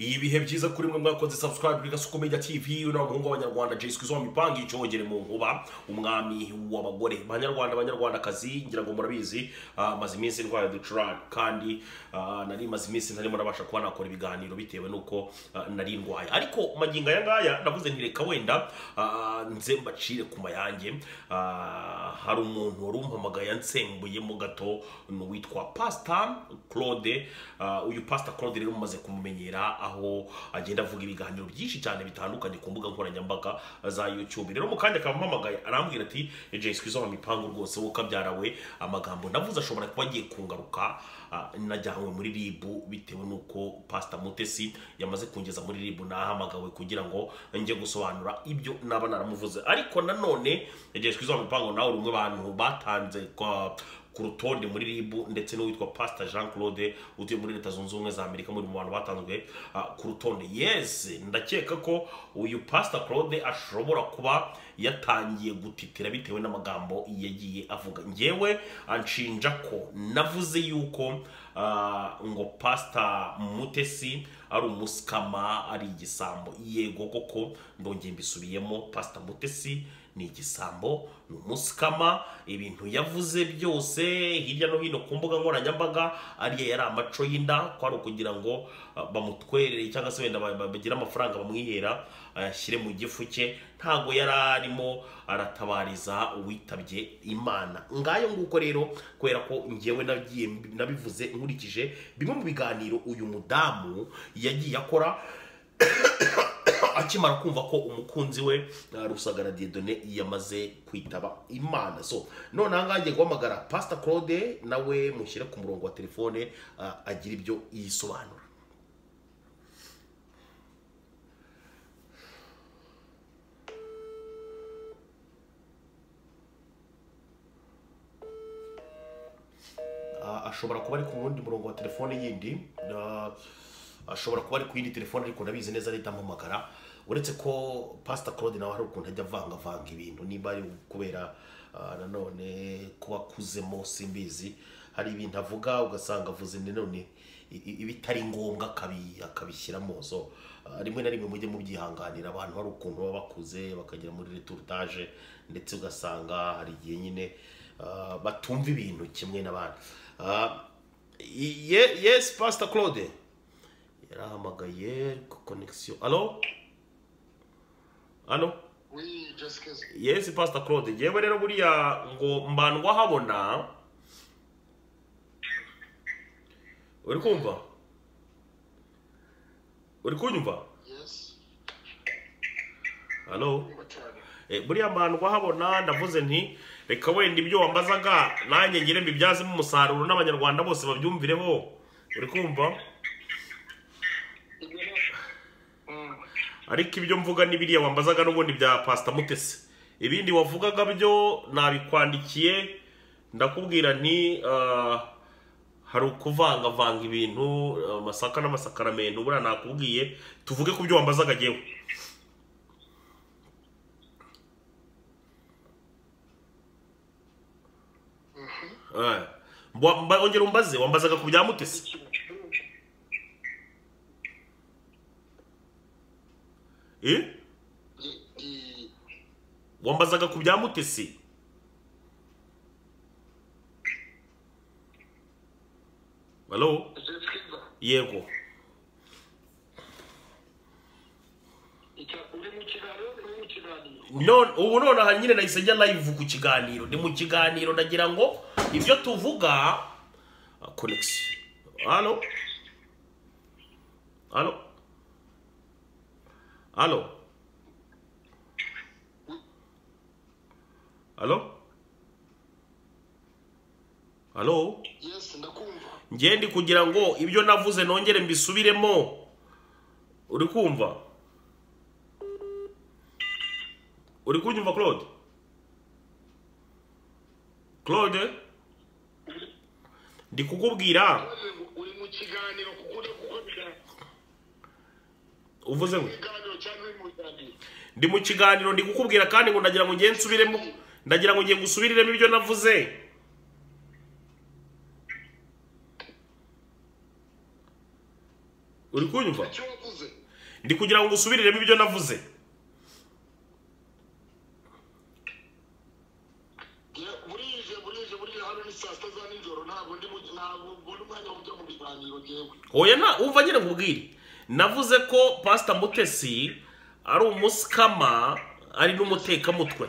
iyi bihe byiza kuri mwe mwakoze subscribe kuri gasuko media tv n'abahungu b'abanyarwanda jesiko zo mipanga icogere mu nkuba umwami w'abagore banyarwanda banyarwandakazi ngira ngo murabizi ah, maze iminsi ndwara ducurane kandi ah, nari maze iminsi ntarimo nabasha kuba nakora ibiganiro bitewe n'uko ah, nari ndwaye ariko magingo aya ngaya navuze nti reka wenda ah, nze mbacire ku mayange Ah, hari umuntu wari umpamagaye ansembuyemo gato ni uwitwa pasita claude Ah, uyu pasita claude rero mumaze kumumenyera aho agenda avuga ibiganiro byinshi cyane bitandukanye ku mbuga nkoranyambaga za youtube rero mu kanya akaba ampamagaye arambwira ati jay skwiza mu mipango rwose wowe ukabyarawe amagambo navuze ashobora kuba agiye kungaruka ah, najyanywe muri ribu bitewe n'uko pasita mutesi yamaze kungeza muri ribu nahamagawe kugira ngo njye gusobanura ibyo naba naramuvuze ariko nanone jay skwiza mu mipango nawe uri umwe bantu batanze kwa- ku rutonde muri ribu ndetse n'uwitwa pasita jean claude utuye muri leta zunze ubumwe za amerika muri mu bantu batanzwe ah, ku rutonde yes ndakeka ko uyu pasita claude ashobora kuba yatangiye gutitira bitewe n'amagambo yagiye avuga ngewe anshinja ko navuze yuko ah, ngo pasita mutesi ari umusikama ari igisambo yego koko ndongeye mbisubiyemo pasita mutesi ni igisambo ni umusikama ibintu yavuze byose hirya no hino ku mbuga nkoranyambaga ariya yari amaco y'inda ko ari ukugira ngo ah, bamutwerere cyangwa se wenda ba- ba- bagire amafaranga bamwihera ayashyire mu gifu cye ntago yari arimo aratabariza uwitabye imana ngayo nguko rero kubera ko ngewe nagiye mbi- nabivuze nkurikije bimwe mu biganiro uyu mudamu yagiye akora akimara kumva ko umukunzi we uh, rusagara diedone yamaze kwitaba imana so none ahangaha ngiye guhamagara pasita claude nawe mushyire ku murongo wa telefone uh, agira ibyo yisobanura Ah, ashobora kuba ari ku wundi murongo wa telefone yindi Ah, ashobora kuba ari ku yindi telefone ariko ndabizi neza ahita ampamagara uretse ko pasita claude nawe hari ukuntu ajya avangavanga ibintu niba ari kubera ah, nanone kuba akuzemo simbizi hari ibintu avuga ugasanga avuze nanone i- i- ibitari ngombwa akabi- akabishyiramo so ah, rimwe na rimwe mujye mubyihanganira abantu hari ukuntu baba bakuze bakagera muri returtage ndetse ugasanga hari igihe nyine Ah, batumva ibintu kimwe n'abandi Ah, i- ye- yes pastor claude yarahamagaye ku connection alo alo Oui, Jessica. yes pastor claude yewe rero buriya ngo mbandwa habona uri kumva uri kunyumva Yes. alo Umutane. Eh, buriya mbandwa habona ndavuze nti reka wenda ibyo wambazaga nanjye ngire mbibyazemo umusaruro n'abanyarwanda bose babyumvireho uri kumva Ibyo ni. Mm. ariko ibyo mvuga n'ibiriya wambazaga n'ubundi bya pasita mutesi ibindi wavugaga byo nabikwandikiye ndakubwira nti ah, hari ukuvangavanga ibintu ah, amasaka n'amasakaramentu buriya nakubwiye tuvuge ku byo wambazaga ngewe Eh. Mba- mba- ongera umbaze wambazaga ku bya mutesi eh? Di- di- wambazaga ku bya mutesi halo Jessica, yego icya- uri mu kiganiro, uri mu kiganiro. none ubu nonaha nyine nahise njya live ku kiganiro ni mu kiganiro ndagira ngo ibyo tuvuga connection halo halo halo halo halo Yes, ndakumva. njye ndi kugira ngo ibyo navuze nongere mbisubiremo uri kumva uri kunyumva claude claude ndi kukubwira Uri mu- Uri mu kiganiro kuko uri gukora uvuze ngo ibiganiro cyangwa uri mu kiganiro. ndi mu kiganiro ndi kukubwira kandi ngo ndagira ngo ngiye nsubiremo ndagira ngo ngiye gusubiriremo ibyo navuze uri kunyumva icyo wavuze ndi kugira ngo usubiriremo ibyo navuze Ya- burije burije burije hano ni saa sita za nijoro ntabwo ndi mu ntabwo mbona umwanya wo kujya mu biganiro ngewe oya na wumva nyine nkubwire navuze ko pasita mutesi ari umusikama ari n'umutekamutwe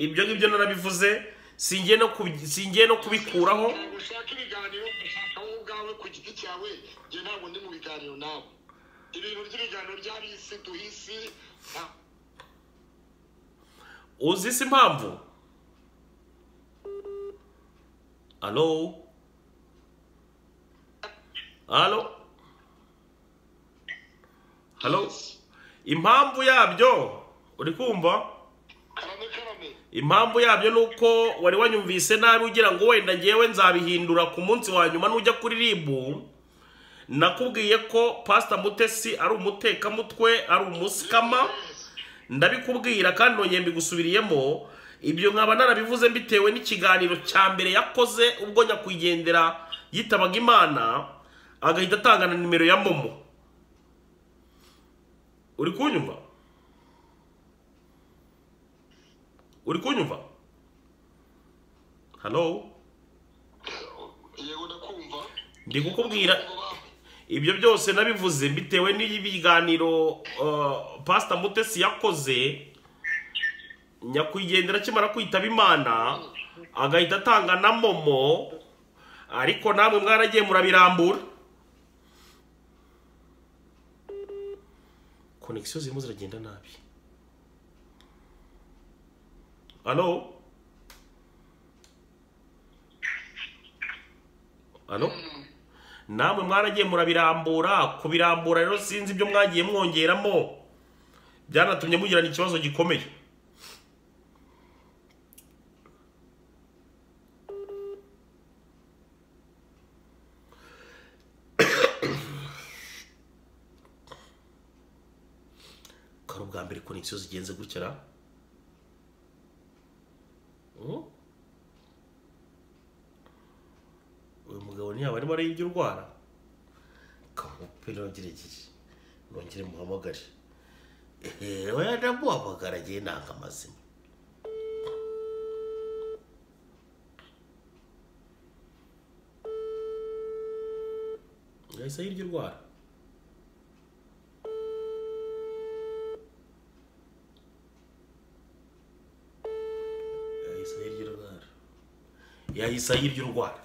ibyo ngibyo narabivuze singiye no kubi- singiye no kubikuraho Ntabwo ushaka ibiganiro ushaka wowe ubwawe ku giti cyawe njye ntabwo ndi mu biganiro nawe ibintu by'ibiganiro by'abisi duhisi nta- uzi se impamvu alo alo alo impamvu yabyo uri kumva karame karame impamvu yabyo ni uko wari wanyumvise nabi ugira ngo wenda ngewe nzabihindura ku munsi wa nyuma nujya kuri ribu nakubwiye ko pasita mutesi ari umutekamutwe ari umusikama ndabikubwira kandi nongeye mbigusubiriyemo ibyo nkaba narabivuze mbitewe n'ikiganiro cya mbere yakoze ubwo nyakwigendera yitabaga imana agahita atanga na nimero ya momo uri kunyumva uri kunyumva halo yego ndakumva ndi kukubwira Ngo ba- ibyo byose nabivuze bitewe n'ibiganiro uh, pasita mutesi yakoze nyakwigendera akimara kwitaba imana agahita atanga na momo ariko namwe mwaragiye murabirambura konegisiyo zirimo ziragenda nabi alo alo namwe mwaragiye murabirambura kubirambura rero sinzi ibyo mwagiye mwongeramo byanatumye mugirana ikibazo gikomeye ko ari ubwa mbere konegisiyo zigenze gutya ra Hmm? uyu mugabo ntiyaba arimo areba ibyo urwara kamupira agerageje nongere muhamagare ehehe oya ndamuhamagara agiye nanga amazina yahise hirya urwara yahise hirya urwara yahise hirya urwara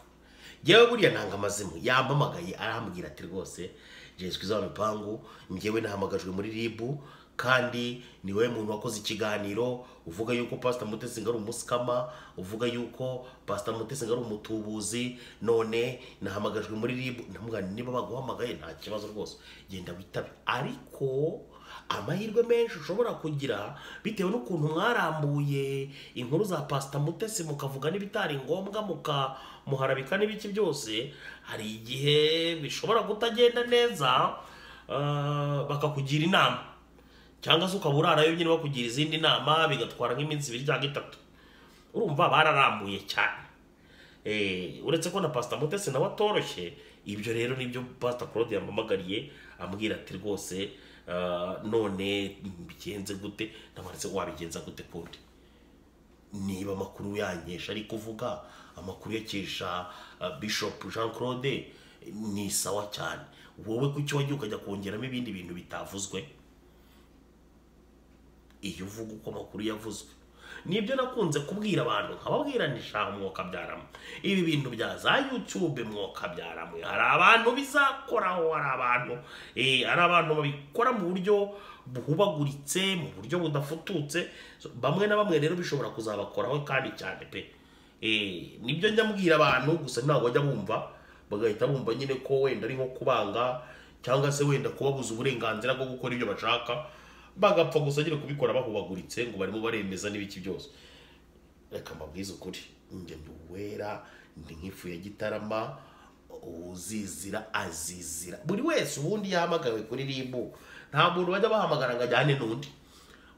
njyewe buriya nanga amazimu yampamagaye arambwira ati rwose jezwi za mipangu njyewe nahamagajwe muri ribu kandi ni wowe muntu wakoze ikiganiro uvuga yuko pasita mutesi ngo ari umusikama uvuga yuko pasita mutesi ngo ari umutubuzi none nahamagajwe muri ribu ndamubwira nti niba baguhamagaye nta kibazo rwose genda witabe ariko amahirwe menshi ushobora kugira bitewe n'ukuntu mwarambuye inkuru za pasita mutesi mukavuga n'ibitari ngombwa muka muharabika n'ibiki byose hari igihe bishobora kutagenda neza ah, bakakugira inama cyangwa se ukaba urarayo nyine bakugira izindi nama bigatwara nk'iminsi ibiri cyangwa itatu urumva bararambuye cyane Eh, uretse ko na pasita mutesi nawe atoroshye ibyo rero nibyo pasita claude yampamagariye ambwira ati rwose ah, none mbigenze gute ndamanitse wabigenza gute kundi niba amakuru yankesha ari kuvuga amakuru yakesha ah, bishop jean claude ni sawa cyane wowe kuki wagiye ukajya kongeramo ibindi bintu bitavuzwe iyo uvuga uko amakuru yavuzwe nibyo nakunze kubwira abantu nkababwira ni shaha mwokabyaramwe ibi bintu bya za yutube mwokabyaramwe hari abantu bizakoraho hari abantu eh, hari abantu babikora mu buryo buhubaguritse mu buryo budafututse So, bamwe na bamwe rero bishobora kuzabakoraho kandi cyane pe Eh, nibyo njya mbwira abantu gusa ntabwo bajya bumva bagahita bumva nyine ko wenda ari nko kubanga cyangwa se wenda kubabuza uburenganzira bwo gukora ibyo bashaka bagapfa gusa nyine kubikora bahubaguritse ngo barimo baremeza n'ibiki byose reka mbabwize ukuri njye ndi uwera ndi nk'ifu ya gitarama uzizira azizira buri wese ubundi yahamagawe kuri ribu nta muntu bajya bahamagara ngo ajyane n'undi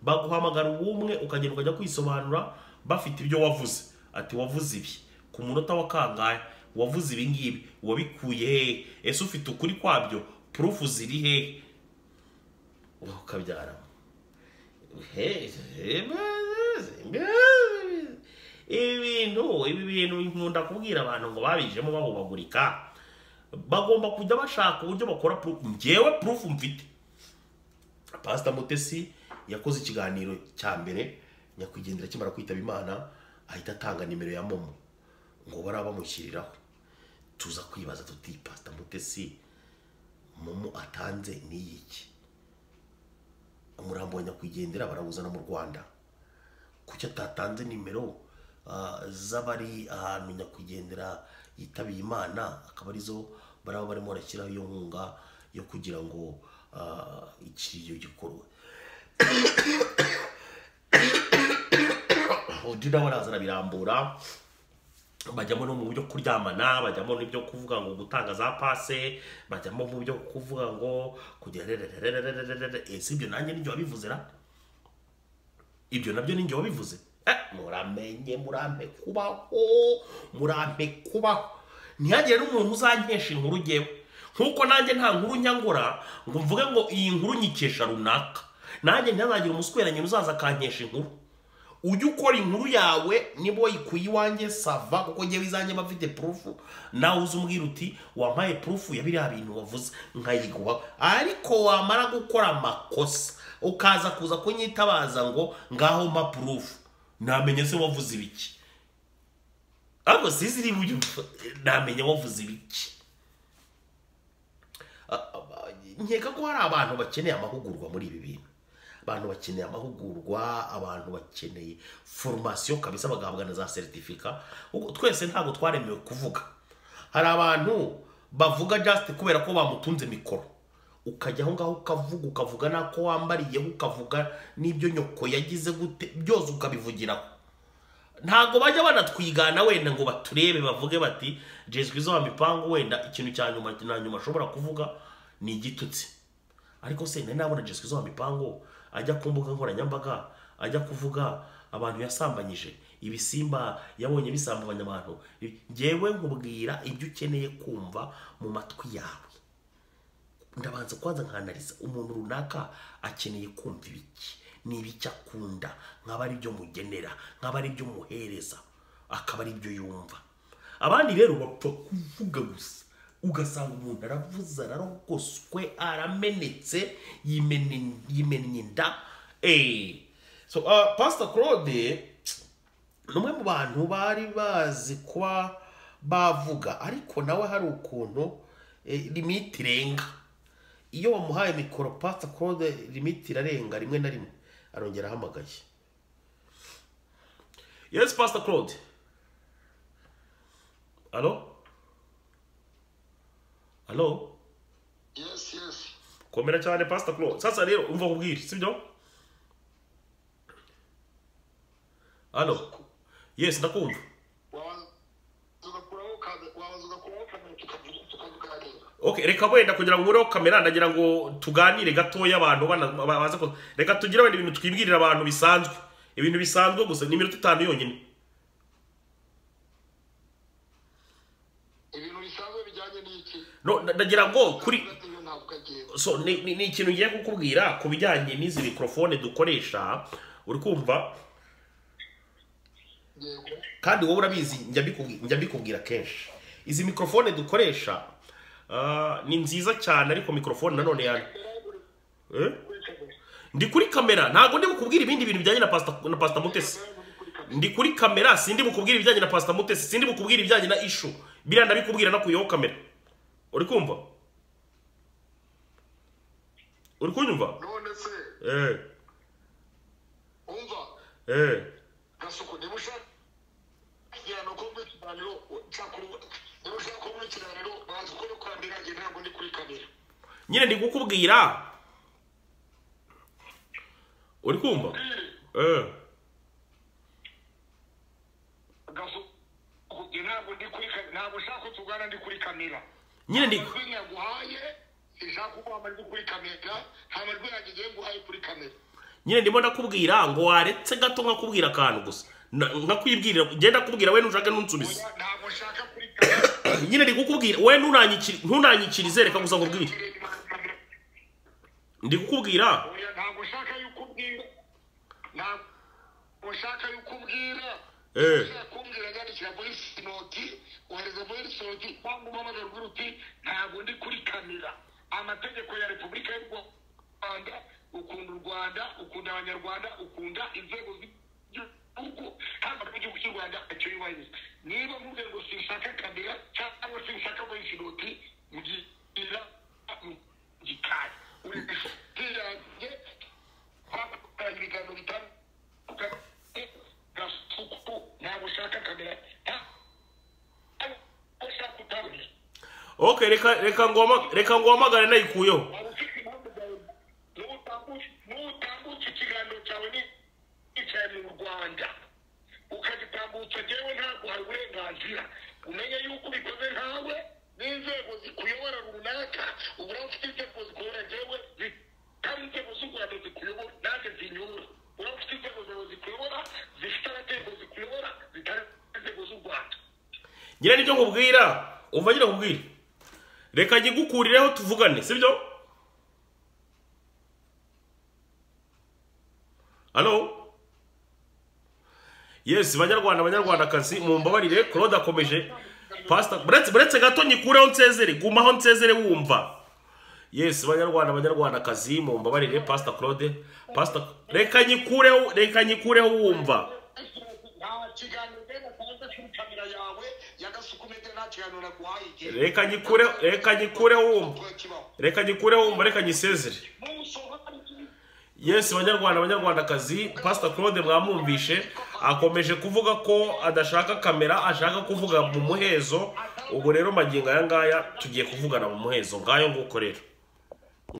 baguhamagara ubumwe ukagenda ukajya kwisobanura bafite ibyo wavuze ati wavuze ibi ku munota wa kangahe wavuze ibi ngibi wabikuye hehe ese ufite ukuri kwabyo purufu ziri he ukabyara he he- ibi bintu ibi bintu nkunda kubwira abantu ngo babijemo bahubagurika bagomba kujya bashaka uburyo bakora purufu njyewe purufu mfite pasita mutesi yakoze ikiganiro cya mbere nyakwigendera akimara kwitaba imana ahita atanga nimero ya momo ngo bariya bamushyiriraho tuza kwibaza tuti pasita mutesi momo atanze ni iyiki umurambo wa nyakwigendera barawuzana mu rwanda kuki atatanze nimero ah, z'abari ahantu nyakwigendera yitabiye imana akaba arizo baraba barimo barashyiraho iyo nkunga yo kugira ngo ah, ikiriyo gikorwe undi nawe araza arabirambura bajyamo no mu buryo kuryamana bajyamo n'ibyo kuvuga ngo gutanga za pase bajyamo mu byo kuvuga ngo kugira rererererererere ese ibyo nanjye n'ibyo wabivuze ra ibyo nabyo ni njye wabivuze Eh, muramenye murampe kubaho murampe kubaho ntihagire n'umuntu uzankesha inkuru ugewe nk'uko nanjye nta nkuru nyangura ngo mvuge ngo iyi nkuru nyikesha runaka nanjye ntihazagire umusweranyiro uzaza akankesha inkuru ujye ukora inkuru yawe niba wayikuye iwanjye sava kuko njyewe izanjye mba mfite purufu nawe uze umbwira uti wampaye purufu ya biriya bintu wavuze nkayiguha ariko wamara gukora amakosa ukaza kuza kunyitabaza ngo ngaho mpa purufu namenye se wavuze ibiki ariko sizi niba ujya namenye wavuze ibiki nkeka ko hari abantu bakeneye amahugurwa muri ibi bintu abantu bakeneye amahugurwa abantu bakeneye foromasiyo kabisa bagahabwa na za seritifika Ubwo twese ntabwo twaremewe kuvuga hari abantu bavuga jasite kubera ko bamutunze mikoro ukajya aho ngaho ukavuga ukavuga n'ako wambariyeho ukavuga n'ibyo nyoko yagize gute byose ukabivugiraho ntabwo bajya banatwigana wenda ngo baturebe bavuge bati jesu izo wa mipangu wenda ikintu cya nyuma na nyuma ashobora kuvuga ni igitutsi ariko se nari nabona jesu izo wa mipangu ajya ku mbuga nkoranyambaga ajya kuvuga abantu yasambanyije ibisimba yabonye bisambanya abantu ngewe nkubwira ibyo ukeneye kumva mu matwi yawe ndabanza kwanza nkanariza umuntu runaka akeneye kumva ibiki ni ibiki akunda nkaba ari byo mugenera nkaba ari byo muhereza akaba ari byo yumva abandi rero bapfa kuvuga gusa ugasanga umuntu aravuze ararogoswe aramenetse yimene- yimennye inda Eh, so uh, pastor claude ni umwe mu bantu bari bazi kuba bavuga ariko nawe hari ukuntu eh, limiti irenga iyo wamuhaye mikoro pasita claude limiti irarenga rimwe na rimwe arongera ahamagaye yes pasita claude alo alo yesi yesi komera cyane pasita claude sasa rero umva nkubwire sibyo alo yes ndakumva wabanza ugakuraho kamera wabanza ugakuraho kamera tukavuga- tukavuganira Okay, reka wenda kugira ngo ureho kamera ndagira ngo tuganire gatoya abantu bana- ba- baze ku- reka tugire wenda ibintu twibwirira abantu bisanzwe ibintu bisanzwe gusa ni iminota itanu yonyine ibintu bisanzwe bijyanye n'iki no nda- ndagira ngo kuri ibyo ntabwo agenda so ni, ni, ni ikintu ngiye kukubwira ku bijyanye n'izi mikorofone dukoresha uri kumva yego kandi wowe urabizi njya mbikubwi- njya mbikubwira kenshi izi mikorofone dukoresha ah, ni nziza cyane ariko mikorofone nanone yani eh? ndi kuri kamera ntabwo ndi bukubwire ibindi bintu bijyanye na pasita na pasita mutesi ndi kuri kamera sindi bukubwire ibijyanye na pasita mutesi sindi bukubwire ibijyanye na ishu biriya ndabikubwira nakuyeho kamera uri kumva uri kunyumva none se eh umva eh gasuku niba ushaka igihano ko muri ikiganiro cyakora niba ushaka ko muri ikiganiro bazi uko no kwandika igihe ntabwo ndi kuri kamera nyine ndi kukubwira uri kumva eh gasuku igihe ntabwo ndi kuri kamera ntabwo ushaka ko tugana ndi kuri kamera nyine ndi amajwi yaguhaye ishaka kuguha amajwi kuri kamera nta majwi yanjye igihe nguhaye kuri kamera nyine ndimo ndakubwira ngo waretse gato nkakubwira akantu gusa Na- nkakwibwirira ngenda kubwira we ntushake ntunsubize Oya, ntabwo ushaka kuri kamera nyine ndi kukubwira we ntunanyikiri- ntunanyikirize reka gusa nkubwire Kirema ndi kukubwira oya ntabwo ushaka yuko ubwira ntabwo ushaka yuko ubwira Eh. ushaka kumbwira yandikira muri sinoti ohereza muri sinoti cyangwa umuhamagaro ugira uti ntabwo ndi kuri kamera amategeko ya repubulika y'u rwanda ukunda u rwanda ukunda abanyarwanda ukunda inzego z'igihugu hano mu gihugu cy'u rwanda ntacyo yubahiriza niba mvuze ngo sinshaka kamera cyangwa sinshaka muri sinoti mugira gikari uyanjye twakoranye ibiganiro bitandukanye gasuku ntabwo ushaka kamera ntabwo ushaka utabona okay reka reka ngoma reka ngomagare nayikuyeho waba ufite impamvu zawe n'utambutse ikiganiro cyawe ni icyawe mu rwanda ukagitambutsa njyewe ntabwo hari uburenganzira umenya yuko ubikoze ntawe n'inzego zikuyobora runaka ubu rero ufite inzego zikuyobora njyewe zitari inzego z'u rwanda zikuyobora nanjye zinyobora ubu rero ufite inzego zawe zikuyobora zifite abategeko zikuyobora zitari inzego z'u rwanda nyine nicyo nkubwira umva nyine nkubwira reka nkigukurireho tuvugane sibyo hano yesi banyarwanda abanyarwandakazi mumbabarire claude akomeje pasita buretse buretse gato nyikureho nsezere gumaho nsezere wumva yesi banyarwanda abanyarwandakazi mumbabarire pasita claude pasita reka nyikureho reka nyikureho wumva nta kiganiro rero ukunze kuri kamera yawe yagasuku mede nta kiganiro naguhaye igihe reka nyikureho reka nyikureho wumva reka nyikureho wumva reka nyisezere yesi banyarwanda banyarwandakazi pastor claude mwamwumvishe akomeje kuvuga ko adashaka kamera ashaka kuvuga mu muhezo ubu rero magingo aya ngaya tugiye kuvugana mu muhezo ngayo nguko rero